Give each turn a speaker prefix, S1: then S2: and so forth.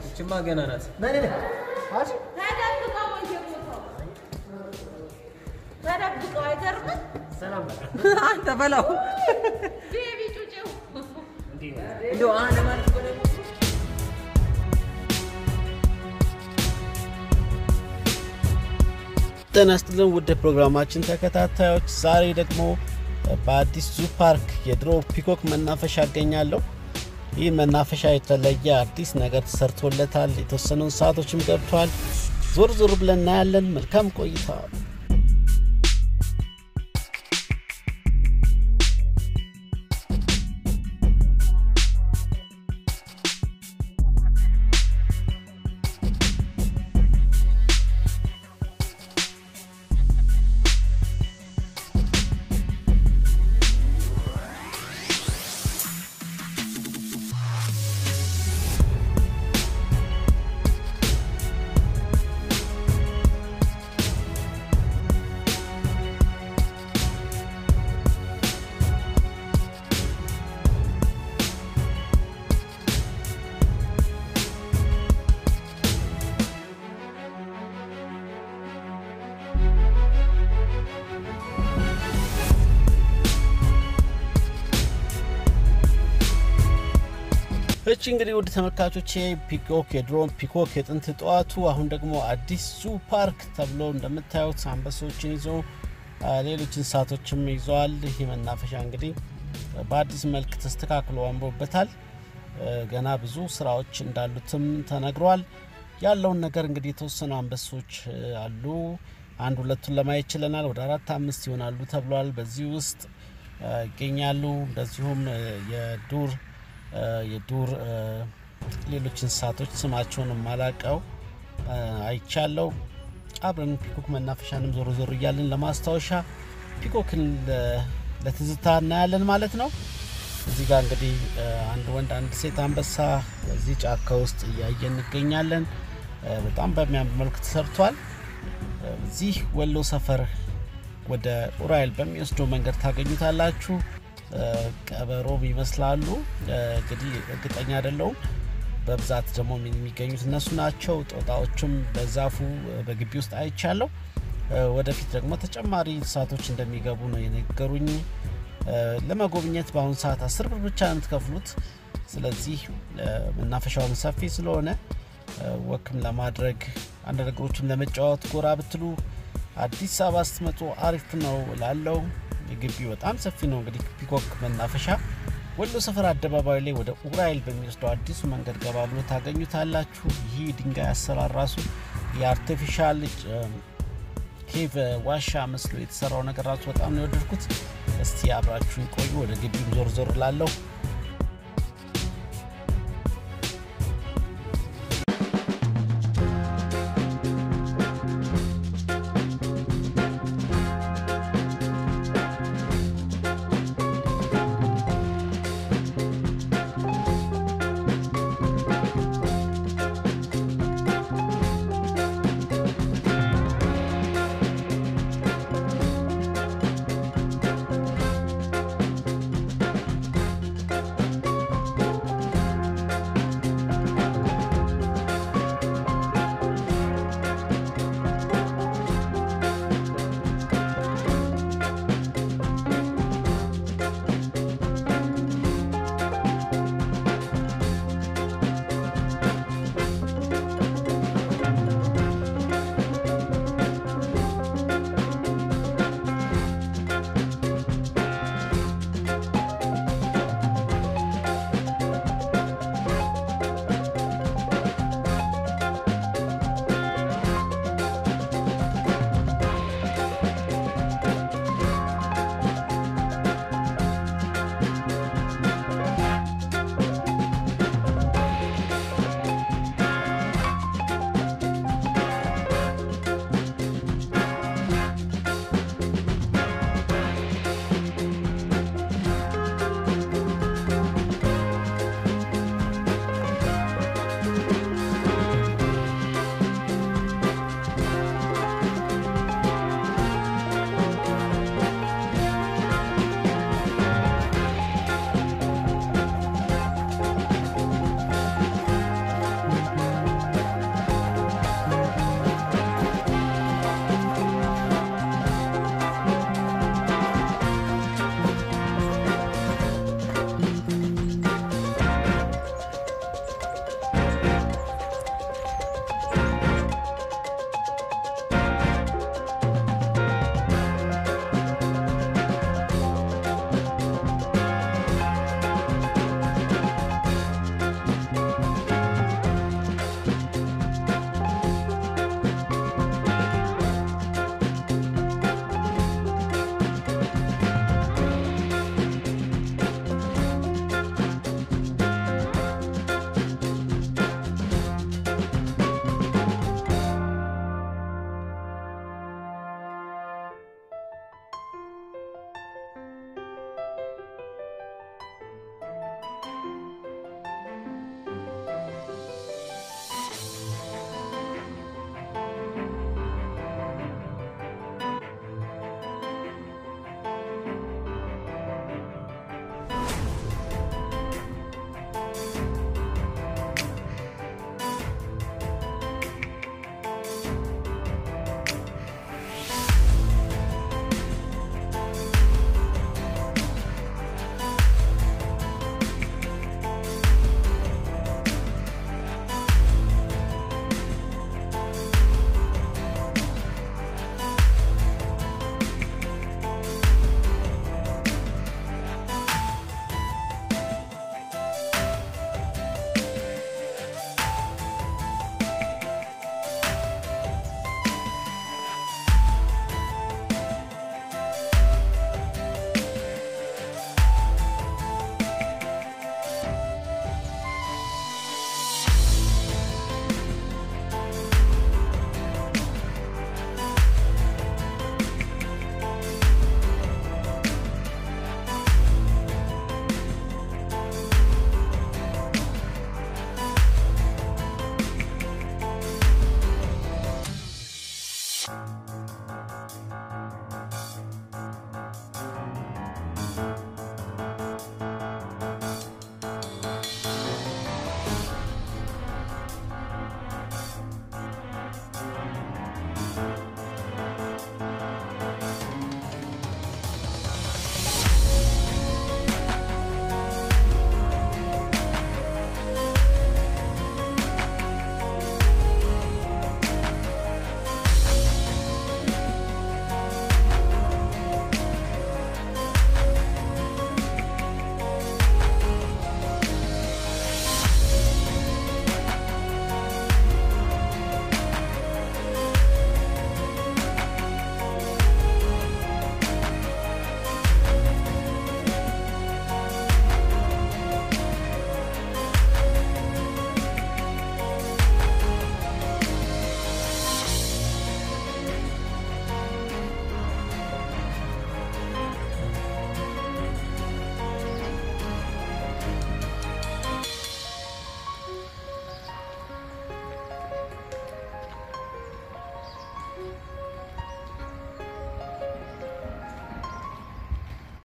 S1: እችማ ገና ናት።
S2: ነይ ነይ አሽ
S3: ተደብቀው በየቦታው ተደብቀው አይገርምም?
S2: ሰላም በቃ
S1: አንተ በላው
S3: ቤቢ ጩጬው
S1: እንደው አነ ማለት እኮ ደግሞ
S4: ጤና ይስጥልን ውድ ፕሮግራማችን ተከታታዮች፣ ዛሬ ደግሞ በአዲስ ዙ ፓርክ የድሮ ፒኮክ መናፈሻ አገኛለሁ። ይህ መናፈሻ የተለየ አዲስ ነገር ተሰርቶለታል። የተወሰኑ እንስሳቶችም ገብተዋል። ዞር ዞር ብለን እናያለን። መልካም ቆይታ። እቺ እንግዲህ ውድ ተመልካቾቼ ፒኮክ የድሮን ፒኮክ የጥንት ጠዋቱ አሁን ደግሞ አዲስ ዙ ፓርክ ተብሎ እንደምታዩት አንበሶችን ይዞ አ፣ ሌሎች እንስሳቶችም ይዘዋል። ይህ መናፈሻ እንግዲህ በአዲስ መልክ ተስተካክሎ አምሮበታል። እ፣ ገና ብዙ ስራዎች እንዳሉትም ተነግሯል። ያለውን ነገር እንግዲህ የተወሰኑ አንበሶች እ፣ አሉ። አንድ ሁለቱን ለማየት ችለናል። ወደ አራት አምስት ይሆናሉ ተብሏል። በዚህ ውስጥ እ፣ ይገኛሉ። እንደዚሁም እ፣ የዱር እ፣ የዱር እ፣ ሌሎች እንስሳቶች ስማቸውን ማላቀው አይቻለው። አብረን ፒኮክ መናፈሻንም ዞሮ ዞሮ እያለን ለማስታወሻ ፒኮክን ለ- ለትዝታ እናያለን ማለት ነው። እዚህ ጋር እንግዲህ እ፣ አንድ ወንድ አንድ ሴት አንበሳ በዚህ ጫካ ውስጥ እያየን እንገኛለን። እ፣ በጣም በሚያምር መልኩ ተሰርቷል። እ፣ እዚህ ወሎ ሰፈር ወደ ኡራኤል በሚወስደው መንገድ ታገኙታላችሁ። እ፣ ቀበሮም ይመስላሉ። እ፣ እንግዲህ እርግጠኛ አይደለሁም። በብዛት ደግሞ የሚገኙት እነሱ ናቸው። ጦጣዎችም በዛፉ እ፣ በግቢ ውስጥ አይቻለሁ። እ፣ ወደፊት ደግሞ ተጨማሪ እንስሳቶች እንደሚገቡ ነው የነገሩኝ። እ፣ ለመጎብኘት በአሁኑ ሰዓት አስር ብር ብቻ ነው የምትከፍሉት። ስለዚህ እ፣ መናፈሻውም ሰፊ ስለሆነ እ፣ ወክም ለማድረግ አንድ ነገሮችም ለመጫወት ጎራ ብትሉ አዲስ አበባ ስትመጡ አሪፍ ነው ላለው ግቢው በጣም ሰፊ ነው። እንግዲህ ፒኮክ መናፈሻ ወሎ ሰፈር አደባባይ ላይ ወደ ኡራኤል በሚወስደው አዲሱ መንገድ ገባ ብሎ ታገኙታላችሁ። ይህ ድንጋይ አሰራር ራሱ የአርቲፊሻል ኬቭ ዋሻ መስሎ የተሰራው ነገር ራሱ በጣም ነው የወደድኩት። እስቲ አብራችሁን ቆዩ። ወደ ግቢው ዞር ዞር ላለሁ